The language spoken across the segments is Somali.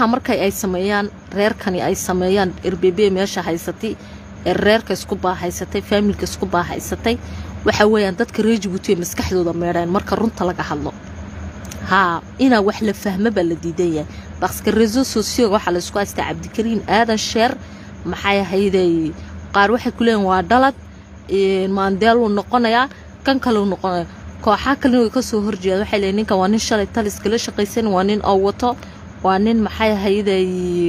waxaa markay ay sameeyaan reerkani ay sameeyaan erbebe meesha haysatay ee reerka isku baahaysatay faamilka isku baahaysatay waxa weeyaan dadka reer jabuuti ay maskaxdooda meedheen marka runta laga hadlo haa inaa wax la fahmo baa la diidan yahay baska reso socioga waxaa laysku haystaa cabdikariin aadan sheer maxay ahayday qaar waxay ku leeyihin waa dhalad maandeeluu noqonayaa kan kaleu noqonaya kooxaa kalena way kasoo horjeeda waxay leeyiin ninkan waa nin shalay taliska la shaqaysan waa nin oo wato waa nin maxay ahayday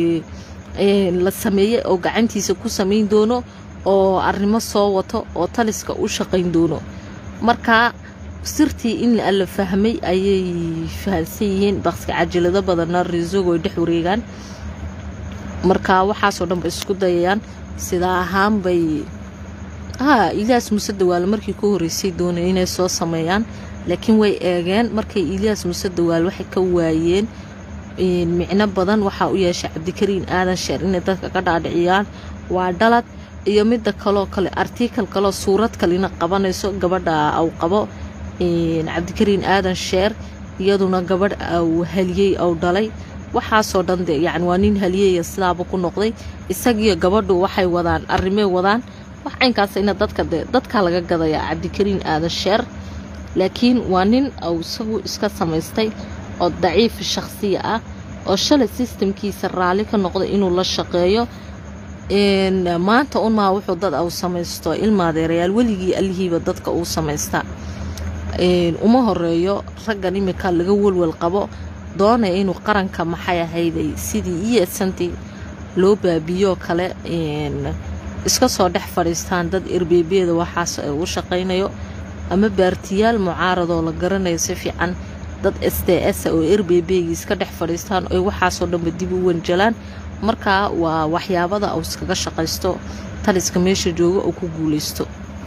la sameeyey oo gacantiisa ku samayn doono oo arrimo soo wato oo taliska u shaqayn doono marka sirtii in la fahmay ayay fahansan yihiin baska cajalado badanna reesogo ay dhex wareegaan marka waxaasoo dhan bay isku dayayaan sidaa ahaan bay haa iliyaas muse dawaale markii ku horreysay doonay inay soo sameeyaan laakiin way eegeen markay iliyaas muse dawaale waxay ka waayeen micno badan waxaa u yeeshay cabdikariin aadan sheer inay dadka ka dhaadhiciyaan waa dhalad iyo midda kaloo kale artikal kaloo suurad kalena qabanayso gabadha aw qabo cabdikariin aadan sheer iyaduna gabadh aw haliyey aw dhalay waxaasoo dhan de yani waa nin haliyeya sidaaba ku noqday isagiyo gabadhu waxay wadaan arrimay wadaan wax caynkaasina dadka de dadkaa laga gadayaa cabdikariin aadan sheer laakiin waa nin aw isagu iska samaystay oo daciifa shakhsiya ah oo shalay sistamkiisa raalli ka noqday inuu la shaqeeyo maanta unmaa wuxuu dad aw samaysto ilmaadeerayaal weligii allihiiba dadka uu samaystaa uma horeeyo raggan imika laga welwel qabo doonaya inuu qaranka maxay ahayday sidii iyosantii loo baabiyoo kale iska soo dhex fadhiistaan dad erbeebeeda waxaas u shaqaynayo ama baartiyaal mucaaradoo la garanayo si fiican dad s d s oo erbeebeegii iska dhex fadhiistaan oy waxaasoo dhanba dib u wanjalaan markaa waa waxyaabada uu iskaga shaqaysto taliska meesha jooga oo ku guulaysto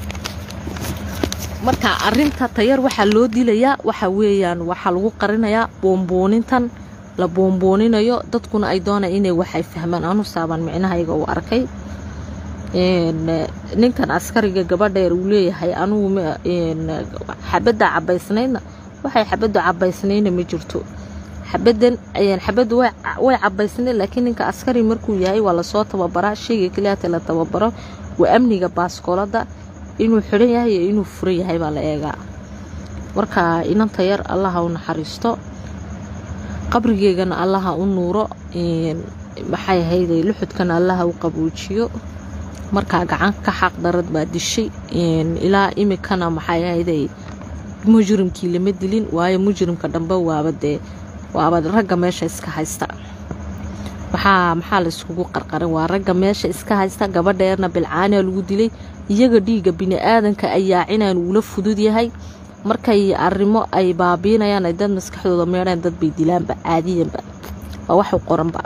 marka arinta tayar waxaa loo dilayaa waxa weeyaan waxaa lagu qarinayaa boomboonitan la boombooninayo dadkuna ay doonaya inay waxay fahmaan anu saaban micnahayga uu arkay ninkan askariga gabadheer uu leeyahay anugu xabadda cabaysnaydna waxay xabaddu cabaysnayna ma jirto xabadan xabaddu way cabaysnayd laakiin ninka askari markuu yahay waa lasoo tababaraa sheyga keliyaata la tababaro waa amniga baaskoolada inuu xidhan yahay iyo inuu furan yahay baa la eegaa marka inanta yar allaha u naxariisto qabrigeegana allaha u nuuro maxay ahayday luxudkana allaha u qabuujiyo markaa gacan ka xaq darad baa dishay ilaa imikana maxay ahayday mujrimkii lama dilin waayo mujrimka dhambe waaba dee waaba ragga meesha iska haysta waxaa maxaa la iskugu qarqarin waa ragga meesha iska haysta gabadheerna bilcaanaa lagu dilay iyaga dhiigga bini-aadanka ay yaacinaan uula fudud yahay markay arrimo ay baabiinayaan ay dad maskaxdooda meedhaan dad bay dilaanba caadiyanba waa waxu qoranba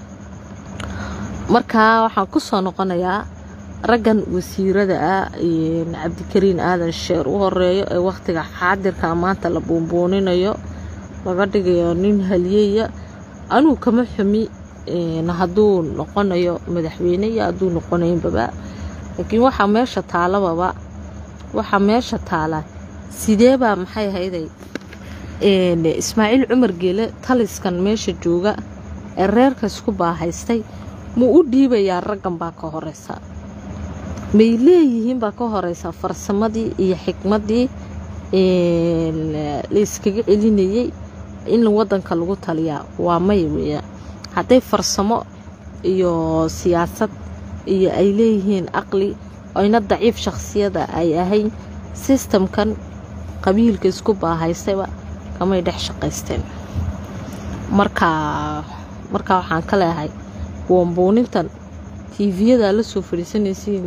markaa waxaan ku soo noqonayaa raggan wasiirada ah cabdikariin aadan sheer u horeeyo ee wakhtiga xaadirka maanta la boombooninayo laga dhigayo nin haliyeya anuu kama xumi hadduu noqonayo madaxweyne iyo hadduu noqonaynbaba laakiin waxaa meesha taalababa waxaa meesha taala sidee baa maxay ahayday ismaaciil cumar geele taliskan meesha jooga ee reerka isku baahaystay muu u dhiibayaa raggan baa ka horeysa may leeyihiin baa ka horeysa farsamadii iyo xikmaddii la iskaga celinayay in wadanka lagu taliyaa waa may weya hadday farsamo iyo siyaasad iyo ay leeyihiin aqli oyna daciif shakhsiyada ay ahayn sistamkan qabiilka isku baahaystayba kamay dhex shaqaysteen markaa markaa waxaan ka leehay boombuunintan tiifiyadaa la soo fadhiisanaysiin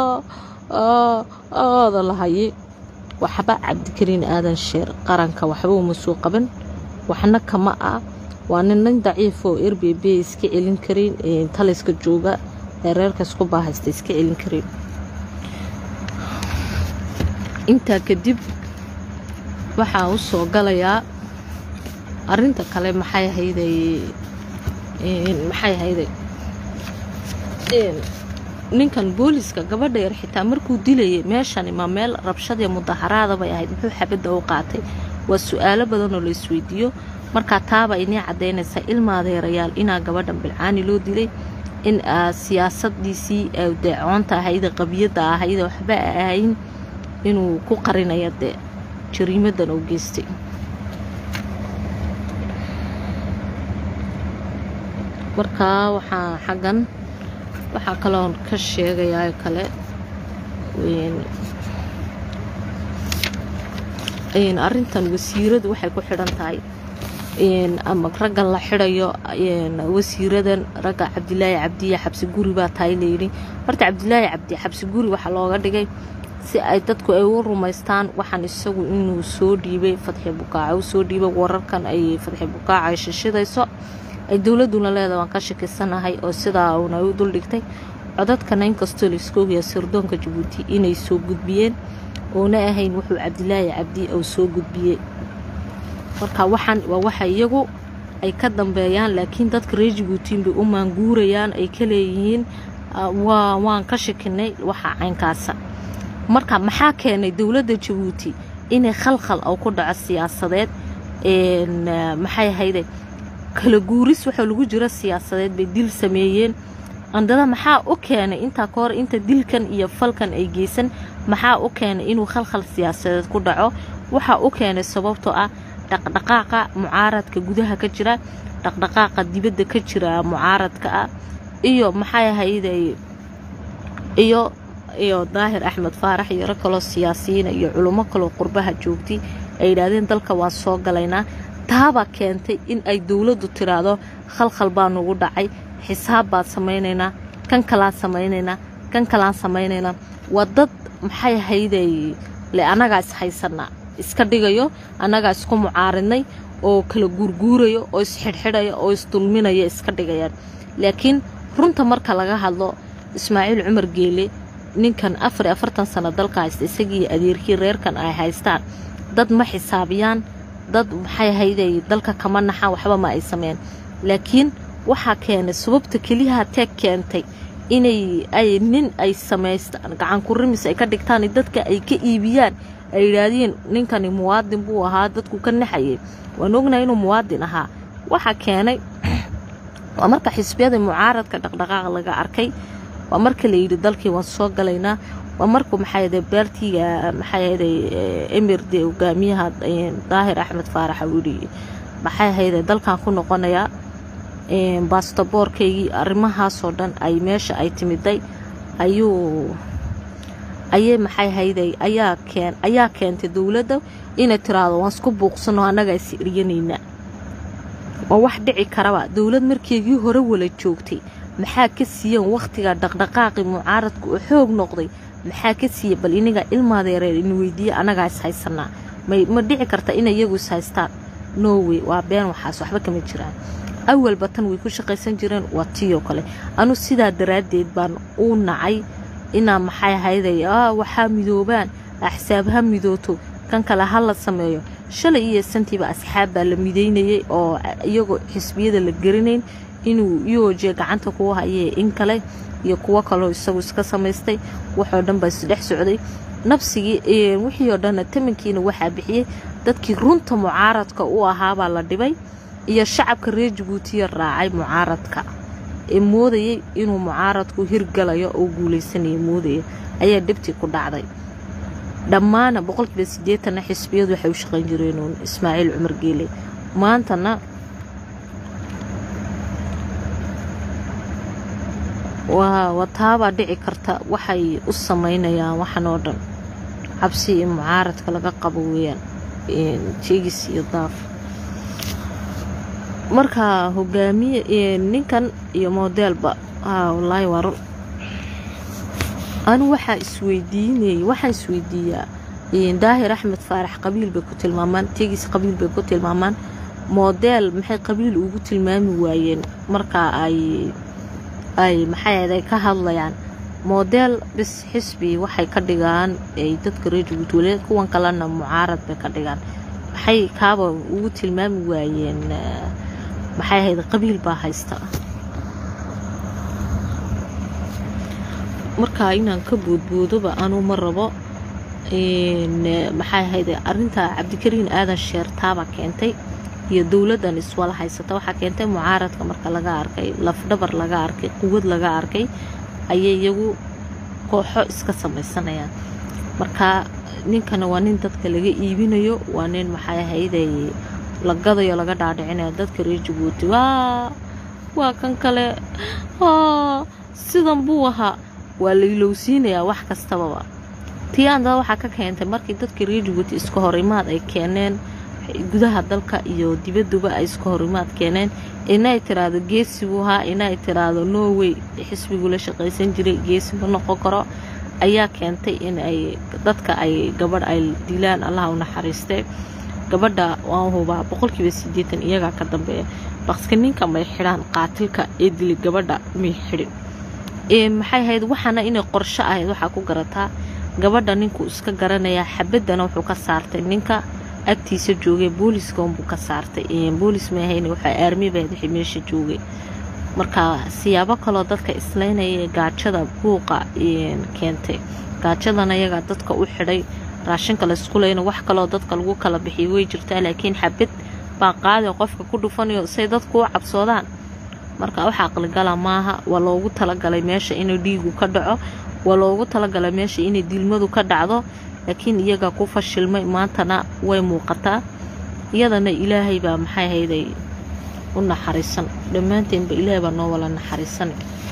aada la haye waxba cabdikariin aadan sheer qaranka waxba uma soo qaban waxna kama ah waa nin nin daciifoo r b b iska celin karin taliska jooga ee reerka isku baahaysta iska celin karin intaa kadib waxaa u soo galayaa arinta kale maxay ahayday maxay ahayday ninkan booliska gabadha yar xitaa markuu dilayay meeshani ma meel rabshadiyo mudaharaada bay ahayd muxuu xabadda u qaatay waa su-aalo badan oo la isweydiiyo markaa taaba inii caddaynaysaa ilma adeerayaal inaa gabadhan bilcaani loo dilay in siyaasadiisii deecoonta ahayde qabiyadda ahayde waxba ahayn inuu ku qarinayo dee jariimadan uu geystay markaa waxaa xaggan waxaa kaloon ka sheegayaa kale arrintan wasiiradu waxay ku xidhan tahay ama raggan la xidhayo wasiiradan ragga cabdilaahi cabdiya xabsi guri baa tahay layidhi horta cabdilaahi cabdi xabsi guri waxaa looga dhigay si ay dadku ay u rumaystaan waxaan isagu inuu soo dhiibay fadxi bukaaca u soo dhiibay wararkan ay fadxi bukaaca ay shishidayso ay dowladuna leedahay waan ka shakisanahay oo sidaa uuna u duldhigtay codadkana inkastoo laisku ogaya sirdoonka jabuuti inay soo gudbiyeen oona ahayn wuxuu cabdilaahi cabdi uu soo gudbiyey marka waxaan waa waxa iyagu ay ka dambeeyaan laakiin dadka reer jabuutiin bay u maanguurayaan ay ka leeyihiin waan ka shakinay waxa caynkaasa marka maxaa keenay dowladda jabuuti inay khalkhal oo ku dhaco siyaasadeed maxay ahayde kala guuris waxaa lagu jiro siyaasadeed bay dil sameeyeen andada maxaa u keenay intaa ka hor inta dilkan iyo falkan ay geysan maxaa u keenay inuu khalkhal siyaasadeed ku dhaco waxaa u keenay sababtoo ah dhaqdhaqaaqa mucaaradka gudaha ka jira dhaqdhaqaaqa dibadda ka jira mucaaradka ah iyo maxay ahayday iyo iyo daahir axmed faarax iyo rag kaloo siyaasiyiina iyo culummo kaloo qurbaha joogtay ay yidhaahdeen dalka waa soo galaynaa taabaa keentay in ay dowladdu tiraahdo khalkhal baa nugu dhacay xisaab baad samaynaynaa kan kalaan samaynaynaa kan kalaan samaynaynaa waa dad maxay ahayday le annagaa ishaysanaa iska dhigayo annagaa isku mucaaridnay oo kala guurguurayo oo isxidhxidhaya oo isdulminaya iska dhigayaan laakiin runta marka laga hadlo ismaaciil cumar geele ninkan afar iyo afartan sano dalka haysta isagii adeerkii reerkan ay haystaan dad ma xisaabiyaan dad maxay ahayday dalka kama naxaan waxba ma ay sameyn laakiin waxaa keenay sababta keliyaha teeg keentay inay ay nin ay samaystaan gacan ku rimis ay ka dhigtaan dadka ay ka iibiyaan ay yidhaahdeen ninkani muwaadin buu ahaa dadku ka naxayay waan ognahay inuu muwaadin ahaa waxaa keenay waa marka xisbiyada mucaaradka dhaqdhaqaaq laga arkay waa marka layidhi dalkii waan soo galaynaa waa markuu maxaayade beertiga maxaayade emirde hogaamiyaha daahir axmed faarax uu yidhi maxay ahayde dalkan ku noqonayaa baastaboorkaygii arrimahaasoo dhan ay meesha ay timiday ayuu ayay maxay hayday ayaa keen ayaa keentay dowladda inay tiraahdo waan isku buuqsano annagaa is iryanaynaa waa wax dhici karaba dowlad markeegii hore wala joogtay maxaa ka siiyeen wakhtiga dhaqdhaqaaqii mucaaradku oo xoog noqday maxaa ka siiya bal iniga ilmaadeereer in weydiiye annagaa is haysanaa may ma dhici karta inay iyagu is haystaan norway waa been waxaas waxba kama jiraan awalba tan way ku shaqaysan jireen waa tiyoo kale anu sidaa daraaddeed baan u nacay inaa maxay ahayday waxaa midoobaan axsaab ha midooto kan kale ha la sameeyo shalay iyo santiiba asxaab baa la midaynayay oo iyagoo xisbiyada la garanayn inuu iyooje gacanta kuu hayee in kale iyo kuwo kaloo isagu iska samaystay waxoo dhan baa isdhex socday nabsigii wixii oo dhanna tamankiina waxaa bixiyey dadkii runta mucaaradka u ahaabaa la dhibay iyo shacabka reer jabuutiya raacay mucaaradka ee moodayay inuu mucaaradku hirgalayo oo guulaysanaya moodaya ayaa dhibtii ku dhacday dhammaana boqolkiiba siddeetanna xisbiyadu waxay u shaqayn jireenuun ismaaciil cumar geele maantana waa wataabaa dhici karta waxay u samaynayaan waxan oo dhan cabsi iyo mucaaradka laga qabo weeyaan jeegis iyo daaf marka hogaamiye ninkan iyo modeelba wallaahi waa run anu waxaa isweydiinayay waxaan isweydiiyaa daahir axmed faarax qabiil bay ku tilmaamaan tegiis qabiil bay ku tilmaamaan modeel maxay qabiil ugu tilmaami waayeen marka ay ay maxay ahayd ka hadlayaan modeel bis xisbi waxay ka dhigaan ay dadka reer jabuuti waliba kuwan kalena mucaarad bay ka dhigaan maxay kaaba ugu tilmaami waayeen maxay ahayd qabiil baa haysta markaa inaan ka boodboodoba anuu ma rabo maxay ahayd arinta cabdikariin aadan sheertaabaa keentay iyo dowladdan iswala haysata waxaa keentay mucaaradka marka laga arkay lafdhabar laga arkay quwad laga arkay ayay iyagu kooxo iska samaysanayaan marka ninkana waa nin dadka laga iibinayo waa nin maxay ahayday la gadayo laga dhaadhicinayo dadka reer jabuuti waa waa kan kale sidan buu ahaa waa la ilowsiinayaa wax kastababa tii andada waxaa ka keentay markii dadka reer jabuuti iska horimaad ay keeneen gudaha dalka iyo dibaduba ay iska horimaad keeneen inay tiraahdo geesi buu ahaa inay tiraahdo norway xisbigu la shaqaysan jiray geesi ma noqon karo ayaa keentay in ay dadka ay gabadh ay dilaan allaha u naxariistay gabadha waan hubaa boqolkiiba sideetan iyagaa ka dambeeya baqska ninka may xidhaan qaatilka ee dilay gabadha may xidhin maxay ahayd waxaana inay qorsho ahayd waxaa ku garataa gabadha ninkuu iska garanayaa xabadana wuxuu ka saartay ninka agtiisa joogay booliska unbuu ka saartay boolis ma ahayn waxaa aarmi bahayd wixii meesha joogay marka siyaabo kaloo dadka islaynaya ee gaajada buuqa keentay gaajadana iyagaa dadka u xidhay raashinka laysku leyna wax kaloo dadka lagu kala bixiyo way jirtaa laakiin xabad baa qaadi qofka ku dhufanayo say dadku u cabsoodaan marka wax aqligala maaha waa loogu talagalay meesha inuu dhiigu ka dhaco waa loogu talagalay meesha inay dilmadu ka dhacdo laakiin iyaga ku fashilmay maantana way muuqataa iyadana ilaahay baa maxay hayday u naxariisan dhammaanteenba ilaahay baa noo wala naxariisan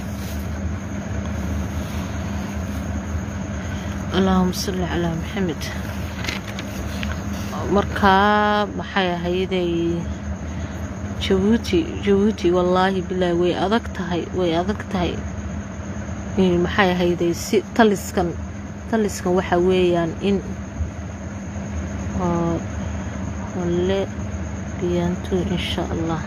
allaahuma salli calaa maxamed markaa maxay ahayday jabuuti jabuuti wallaahi bilaahi way adag tahay way adag tahay maxay ahayday si taliskan taliskan waxa weeyaan in le biyaantu insha allah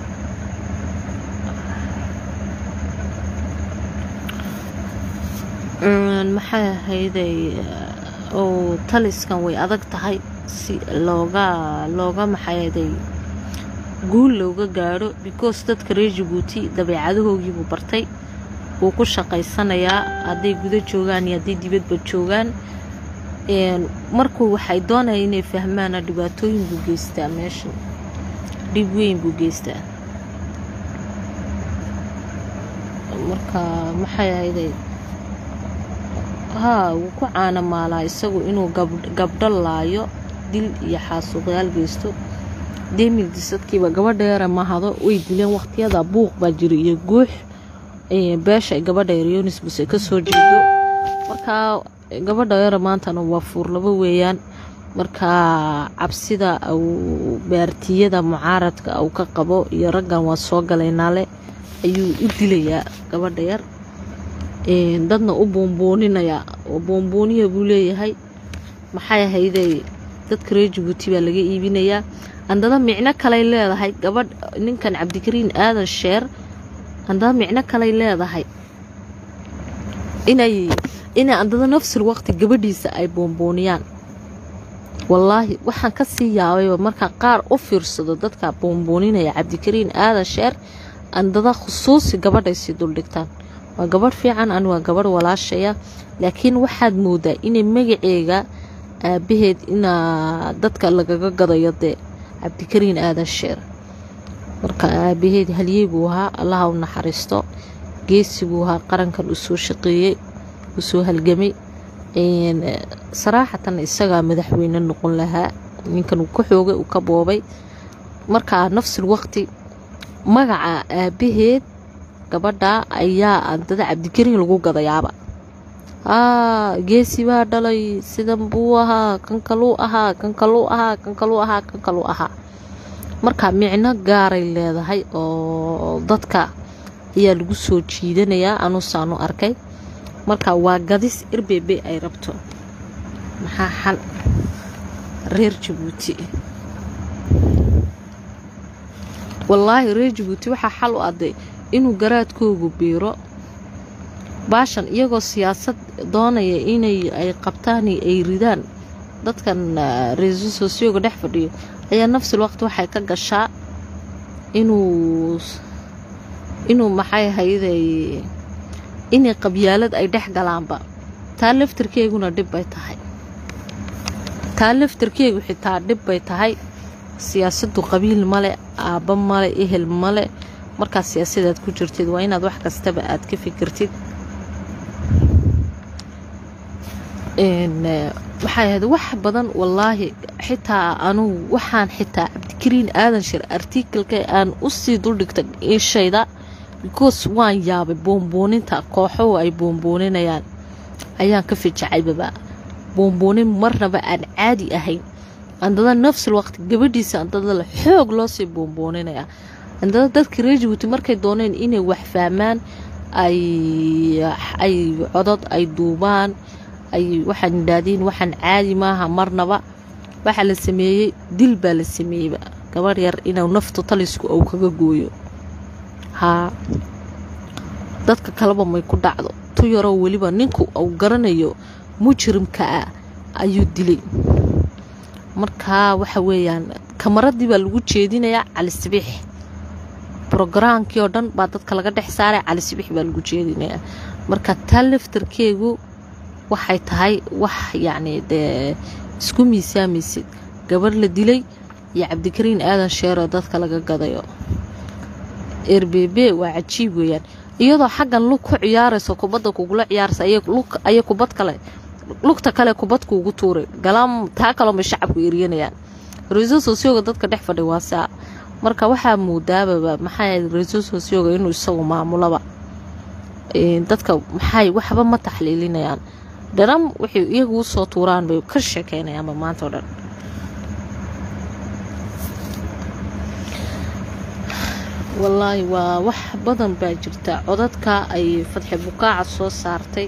maxay ahayday oo taliskan way adag tahay si looga looga maxayday guul looga gaadho because dadka reer jabuuti dabeecadahoogiibuu bartay wuu ku shaqaysanayaa hadday guda joogaan iyo hadday dibadba joogaan markuu waxay doonaya inay fahmaana dhibaatooyin buu geystaa meeshan dhib weyn buu geystaa marka maxay ahayday haa wuu ku caanamaalaa isagu inuu gabdho laayo dil iyo xaasuuqyaal geysto deemildisadkiiba gabadha yara mahado way dileen waqtiyada buuq baa jira iyo guux beesha ay gabadha yaryonis buse ka soo jeedo markaa gabadha yara maantana waa fuurlabo weeyaan markaa cabsida uu baartiyada mucaaradka uu ka qabo iyo raggan waa soo galaynaale ayuu u dilayaa gabadha yar dadna u boombooninayaa oo boombooniya buu leeyahay maxay ahayday dadka reer jabuuti baa laga iibinayaa andada micno kaley leedahay gabadh ninkan cabdikariin aadan sheer andada micno kaley leedahay inay inay andada nafsul waqti gabadhiisa ay boombooniyaan wallaahi waxaan ka sii yaabayba markaa qaar u fiirsado dadka boombooninayaa cabdikariin aadan sheer andada khusuusi gabadhaysii duldhigtaan waa gabadh fiican ani waa gabadh walaashaya laakiin waxaad moodaa inay magaceega aabaheed inaa dadka lagaga gadayo dee cabdikariin aadan sheer marka aabaheed halyey buu ahaa allaha u naxariisto geesi buu ahaa qarankan uu soo shaqeeyey uu soo halgamay saraaxatan isagaa madaxweyne noqon lahaa ninkan uu ka xoogay uu ka boobay markaa nafsul waqti magaca aabaheed gabadha ayaa andada cabdikariin lagu gadayaaba aa geesi baa dhalay sidan buu ahaa kan kaluu ahaa kan kaluu ahaa kan kaluu ahaa kan kaluu ahaa marka micno gaaray leedahay oo dadka ayaa lagu soo jiidanayaa anuusaanu arkay marka waa gadis irbebe ay rabto maxaa xal reer jabuuti wallaahi reer jabuuti waxaa xal u aday inuu garaadkoogu biiro baashan iyagoo siyaasad doonaya inay ay qabtaan ay ridaan dadkan reeso sosiyoga dhex fadhiyo ayaa nafsul waqti waxay ka gashaa inuu inuu maxay hayday inay qabyaalad ay dhex galaanba taa laftarkeeguna dhib bay tahay taa laftarkeegu xitaa dhib bay tahay siyaasaddu qabiil male aabba male ehel male markaad siyaasadaad ku jirtid waa inaad wax kastaba aad ka fikirtid maxay ahayd wax badan wallaahi xitaa anugu waxaan xitaa cabdikariin aadan shir artikalka aan usii duldhigta ishayda because waan yaabay boonbooninta kooxohu ay boonbooninayaan ayaan ka fijacaybaba boonboonin marnaba aan caadi ahayn andada nafsul waqti gabadhiisa andada la xoog loo sii boonbooninaya andada dadka reer jabuuti markay dooneen inay wax fahmaan ay codod ay duubaan ay waxaan idhaahdeen waxaan caadi maaha marnaba waxaa la sameeyey dil baa la sameeyeyba gabadh yar inuu naftu talisku uu kaga gooyo haa dadka kaleba may ku dhacdo tu yaroo weliba ninku uu garanayo mujrimka ah ayuu dilay markaa waxa weeyaan kamaradii baa lagu jeedinayaa cali sabiix brogaraamkii oo dhan baa dadka laga dhex saaray cali sabiix baa lagu jeedinayaa marka taa laftarkeegu waxay tahay wax yacni dee isku miisaamaysid gabarh la dilay iyo cabdikariin aadan sheeroo dadka laga gadayo erbebe waa cajiib weeyaan iyadoo xaggan lug ku ciyaarayso kubadda kugula ciyaaraysa ayay kubad kale lugta kale kubad kuugu tuuray galaam taa kaloo may shacabku eryanayaan ra-iisul sosyoga dadka dhex fadhay waa saa marka waxaa muudaababa maxay ahayd ra-iisul sosyoga inuu isagu maamulaba dadka maxay waxba ma taxliilinayaan dharam waxay iyagu u soo tuuraan bay ka sheekeynayaanba maanta oo dhan wallaahi waa wax badan baa jirta codadka ay fadxi bukaaca soo saartay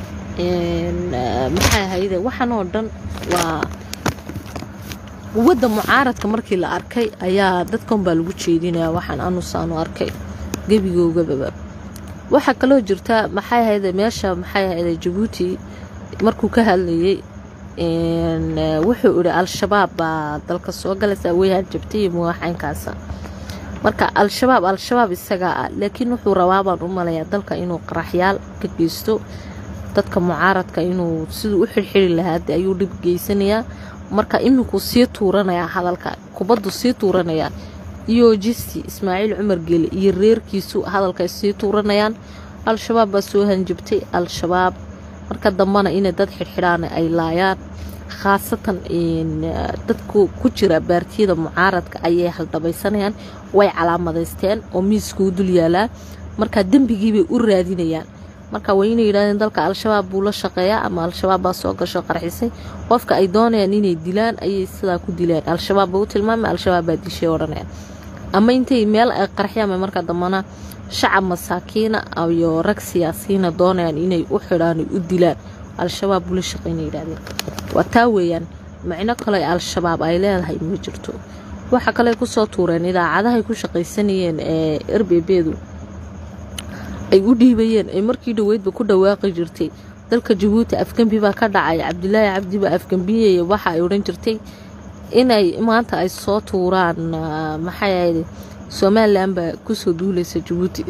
maxay ahayde waxan oo dhan waa quwadda mucaaradka markii la arkay ayaa dadkan baa lagu jeedinayaa waxaan anusaanu arkay gebigoogababa waxaa kaloo jirta maxay ahayde meesha maxay ahayde jabuuti markuu ka hadlayay wuxuu idhi al-shabaab baa dalka soo galaysa weyhaan jabtay iyo muwaaxaynkaasa marka al-shabaab al-shabaab isagaa ah laakiin wuxuu rabaa baan u malayaa dalka inuu qaraxyaal ka geysto dadka mucaaradka inuu siduu u xirxiri lahaa de ayuu dhib geysanayaa marka iminkuu sii tuuranayaa hadalka kubaddu sii tuuranayaa iyo jisti ismaaciil cumar geele iyo reerkiisu hadalkay sii tuuranayaan al-shabaab baa soo hanjabtay al-shabaab marka dambana inay dad xidhxidhaan ay laayaan khaasatan dadku ku jira baartiyada mucaaradka ayay haldhabaysanayaan way calaamadaysteen oo miiskuu dul yaalaa marka dembigiibay u raadinayaan marka waa inay yidhahdeen dalka al-shabaab buu la shaqeeyaa ama al-shabaab baa soo gasho qarxisay qofka ay doonayaan inay dilaan ayay sidaa ku dileen al-shabaab ba u tilmaamay al-shabaab baa dishay odhanaya ama intay meel ay qarxiyaan marka dambana shacab masaakiina iyo rag siyaasiyiina doonayaan inay u xidhaan u dilaan al-shabaab buu la shaqeynay yidhahdeen waa taa weeyaan macno kale al-shabaab ay leedahay ma jirto waxa kale kusoo tuureen idaacadahay ku shaqaysanayeen ee erbebedu ay u dhiibayeen ay markii dhoweydba ku dhawaaqi jirtay dalka jabuuti afgembi baa ka dhacay cabdilaahi cabdi baa afgembiyaya waxa ay odhan jirtay inay maanta ay soo tuuraan maxay ahayd somalilan baa kusoo duulaysa jabuuti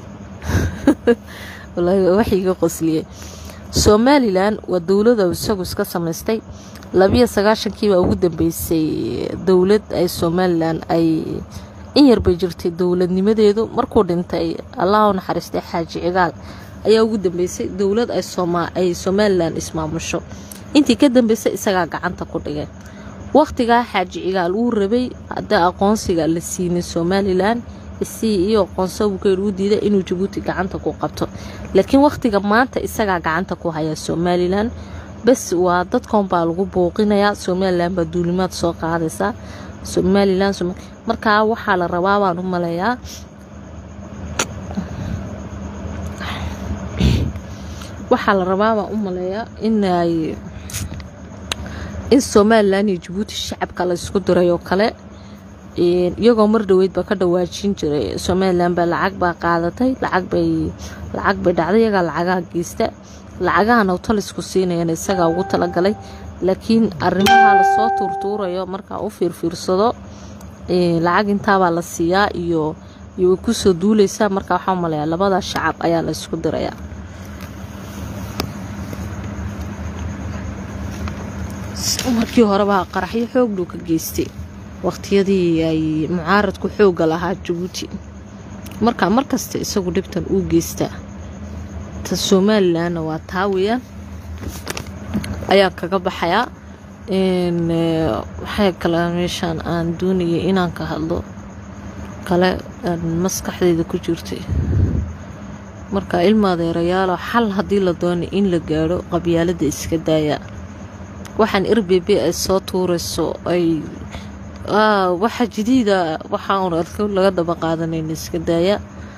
waxiga qosliyey somalilan waa dowlada isagu iska samaystay labiyo sagaashankii baa ugu dambeysay dowlad ay somalilan ay in yarbay jirtay dowladnimadeedu markuu dhintay allah u naxariistay xaaji cigaal ayaa ugu dambeysay dowlad ay somalilan ismaamusho intii ka dambeysay isagaa gacanta ku dhigay wakhtigaa xaaji cigaal uu rabay haddii aqoonsiga la siinin somalilan isii iyo aqoonso buu ka u diiday inuu jabuuti gacanta ku qabto laakiin wakhtiga maanta isagaa gacanta ku haya somalilan bes waa dadkan baa lagu booqinayaa somalilan baa duulimaad soo qaadaysa somalilan markaa waxaa la rabaa baan u maleeyaa waxaa la rabaa baan u maleeyaa inay in somalilan iyo jabuuti shacabka la isku diray oo kale iyagoo mar dhoweydba ka dhawaajin jiray somalilan baa lacag baa qaadatay lacag bay lacag bay dhacday iyagaa lacagaha geysta lacagahan oo talisku siinayana isagaa ugu talagalay laakiin arrimaha lasoo tuurtuurayo markaa u fiirfiirsado lacag intaabaa la siiyaa iyo iyo way kusoo duuleysaa markaa waxaa umaleeyaa labada shacab ayaa la isku dirayaa markii horeba qaraxyo xoog dhuu ka geystay waqtiyadii ay mucaaradku xooga lahaa jabuuti marka markasta isagu dhibtan uu geystaa ta somalilanna waa taa weyaan ayaan kaga baxayaa waxay kale meeshaan aan doonayay inaan ka hadlo kale maskaxdeyda ku jirtay marka ilmaadeerayaalo xal haddii la doonay in la gaadho qabyaalada iska daaya waxaan r b b ay soo tuurayso ay waxa jadiida waxaan laga daba qaadanayna iska daaya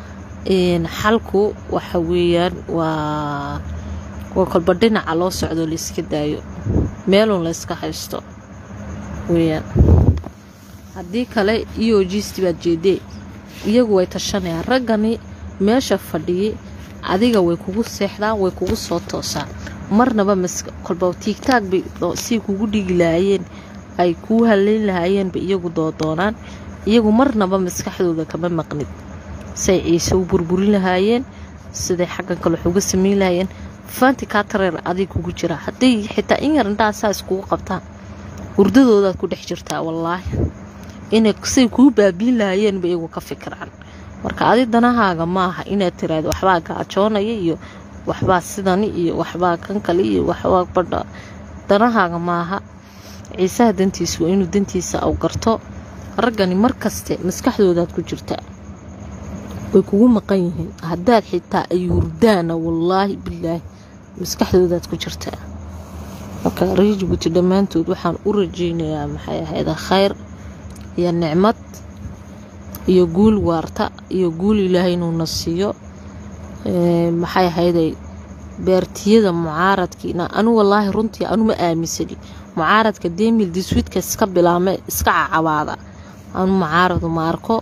xalku waxa weeyaan waa waa kolba dhinaca loo socdo layska daayo meelun layska haysto weyaan haddii kale iyo jiisti baad jeedee iyagu way tashanayaan raggani meesha fadhiyay adiga way kugu seexdaan way kugu soo toosaan marnaba kolba tiigtaag bay say kugu dhigi lahaayeen ay kuu haleyn lahaayeenba iyagu doodoonaan iyagu marnaba maskaxdooda kama maqnid say ciise u burburin lahaayeen siday xaggan kale wax uga sameyn lahaayeen faanti kaatareer adig kugu jira hadday xitaa in yar indhaha saa iskugu qabtaan hurdadoodaad ku dhex jirtaa wallaahi inay say kuu baabiin lahaayeenba iyagu ka fikiraan marka adi danahaaga maaha inaad tiraahdo waxbaa gaajoonaya iyo waxbaa sidani iyo waxbaa kan kale iyo waxbaa badha danahaaga maaha ciisaha dantiisa waa inuu dantiisa aw garto raggani markaste maskaxdoodaad ku jirtaa way kugu maqan yihiin haddaad xitaa ay hurdaana wallaahi bilaahi maskaxdoodaad ku jirtaa marka reer jabuuti dhammaantood waxaan u rajeynayaa maxay ahayda khayr iyo nicmad iyo guul waarta iyo guul ilaahay inuuna siiyo maxay ahayday beertiyada mucaaradkiina anu wallaahi runtii anuma aaminsani mucaaradka demil diswiidka iska bilaame iska cacabaada anu mucaaradu ma arko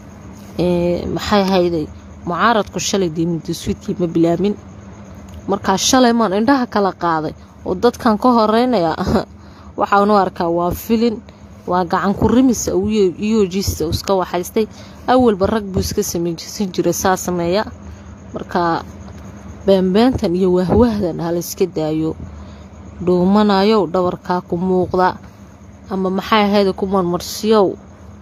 maxay ahayday mucaaradku shalay demil diswiidkii ma bilaamin markaa shalay maan indhaha kala qaaday oo dadkan ka horeynaya waxaanu arkaa waa filin waa gacan ku rimisa iyojiisa iska waxaystay awalba rag buu iska samaysan jiray saa sameeya marka beenbeentan iyo wahwahdan halayska daayo dhuumanayow dhabarkaa ku muuqda ama maxay ahayda ku marmarsiyow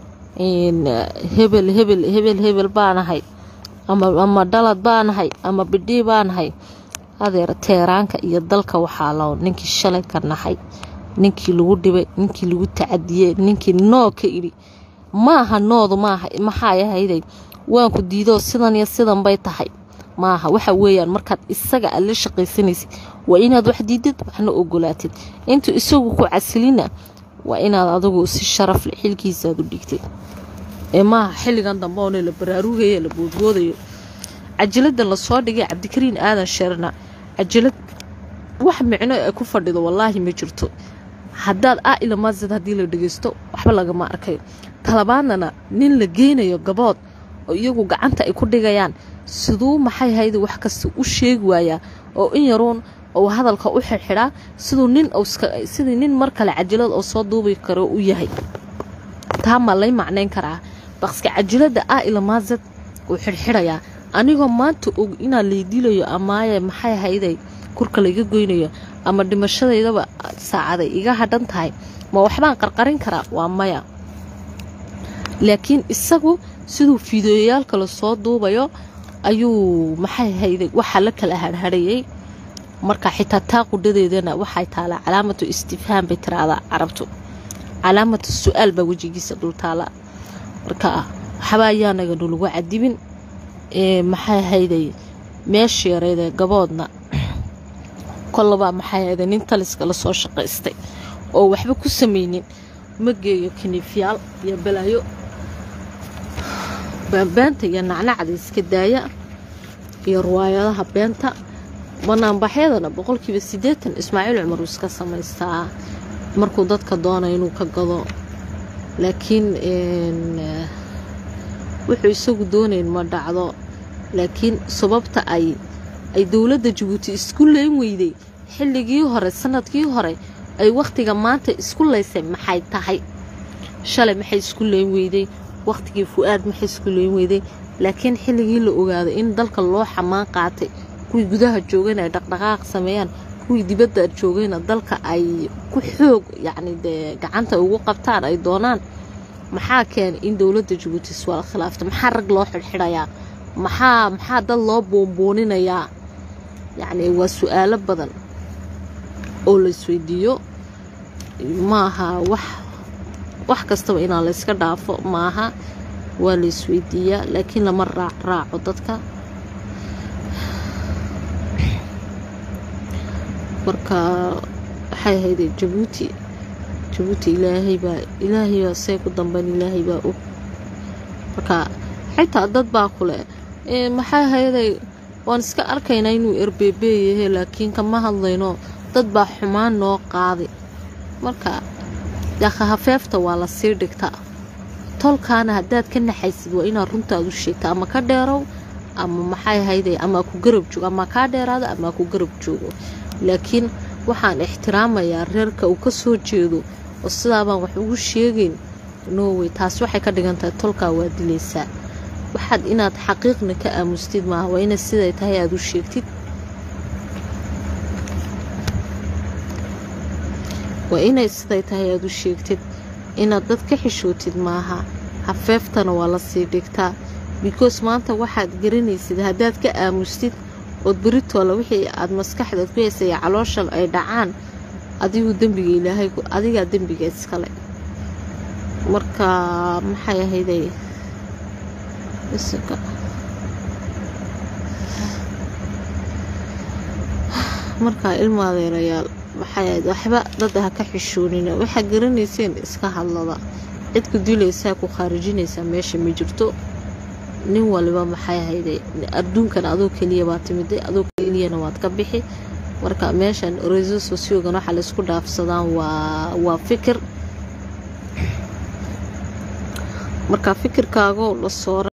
hebel hebel hebel hebel baanahay ama dhalad baanahay ama bidhii baanahay adeer teeraanka iyo dalka waxaa lao ninkii shalay ka nahay ninkii lagu dhibay ninkii lagu tacadiyey ninkii noo ka idhi maaha noodu maaha maxay ahayday waanku diidoo sidan iyo sidan bay tahay maaha waxa weeyaan markaad isaga aad la shaqaysanaysid waa inaad wax diidid waxna ogolaatid intuu isagu ku casilina waa inaad adigu si sharaf le xilkiisaaad u dhigtid ee maaha xilligan dambe oona la baraarugayo la boodboodayo cajiladan lasoo dhigay cabdikariin aadan sheerna cajalad wax micno ay ku fadhido wallaahi ma jirto haddaad a ilamaasid haddii la dhageysto waxba lagama arkayo talabaadnana nin la geynayo gabood oo iyagu gacanta ay ku dhigayaan siduu maxay hayda wax kasta u sheegi waayaa oo in yaruun ou hadalka u xirxidhaa siduu nin sidii nin mar kale cajalad oo soo duubi karo u yahay taa ma lay macnayn karaa baqska cajalada a ilamaasad uu xirxidhayaa anigoo maanta og inaa laydilayo amaaye maxay hayday kurka layga goynayo ama dhimashadaydaba saacaday iga hadhan tahay ma waxbaan qarqarin karaa waa maya laakiin isagu siduu fiideoyaal kale soo duubayo ayuu maxay hayday waxaa la kala harharayay marka xitaa taa qudhadeedana waxay taalaa calaamatu istifhaam bay tiraahdaa carabtu calaamatu su-aal baa wejigiisa dul taala marka waxba ayaanaga nulagu cadibin maxay hayday meesha yareydee gaboodna kollabaa maxay hayday nin taliska lasoo shaqaystay oo waxba ku samaynin ma geeyo kiniifyaal iyo balaayo beenta iyo nacnacda iska daaya iyo riwaayadaha beenta banaanbaxyadana boqolkiiba siddeetan ismaaciil cumar uu iska samaystaa markuu dadka doonay inuu ka gado laakiin wuxuu isagu doonayn ma dhacdo laakiin sababta ay ay dowladda jabuuti isku leyn weyday xilligii hore sanadkii hore ay wakhtiga maanta isku laysay maxay tahay shalay maxay isku leyn weyday wakhtigii fu-aad maxay isku leyn weyday laakiin xilligii la ogaaday in dalka loo xamaan qaatay kuwii gudaha joogayna ay dhaqdhaqaaq sameeyaan kuwii dibadda joogayna dalka ay ku xoog yacni dee gacanta ugu qabtaan ay doonaan maxaa keenay in dowladda jabuuti iswaal khilaafta maxaa rag loo xidhxidhayaa maxaa maxaa dad loo boonbooninayaa yacni waa su-aalo badan oo la isweydiiyo maaha wax wax kastaba inaan la yska dhaafo maaha waa la isweydiiyaa laakiin lama raac raaco dadka marka waxay ahayd jabuuti jabuuti ilaahay baa ilaahay baa say ku dambeyn ilaahay baa og marka xitaa dad baa kule maxay ahayday waan iska arkaynaa inuu erbeebe yahay laakiin kama hadlayno dad baa xumaan noo qaaday marka yaqa hafeefta waa la sii dhigtaa tolkaana haddaad ka naxaysid waa inaad runtaad u sheegta ama ka dheerow ama maxay ahayday ama ku garab joogo ama kaa dheeraado ama ku garab joogo laakiin waxaan ixtiraamayaa reerka uu ka soo jeedo oo sidaabaan wax ugu sheegayn norway taas waxay ka dhigan tahay tolkaa waa dilaysaa waxaad inaad xaqiiqna ka aamustid maaha waa inaad siday tahay aada u sheegtid waa inay siday tahay aada u sheegtid inaad dad ka xishootid maaha hafeeftana waa la sii dhigtaa because maanta waxaad garanaysid haddaad ka aamustid ood beritoola wixii aada maskaxdaad ku heysaya caloosha ay dhacaan adigu dembiga ilaahay adigaa dembiga iskale marka maxay ahayday markaa ilma adeerayaal maxay ahayd waxba dada ha ka xishoonina waxaa garanayseen iska hadlada cidku dilaysaa ku khaarijinaysaa meesha ma jirto nin waliba maxay ahayday adduunkan adoo keliya baa timiday adoo keliyana waad ka bixi marka meeshan reso sociogan waxaa laysku dhaafsadaan waa waa fikir marka fikirkaagoo la soora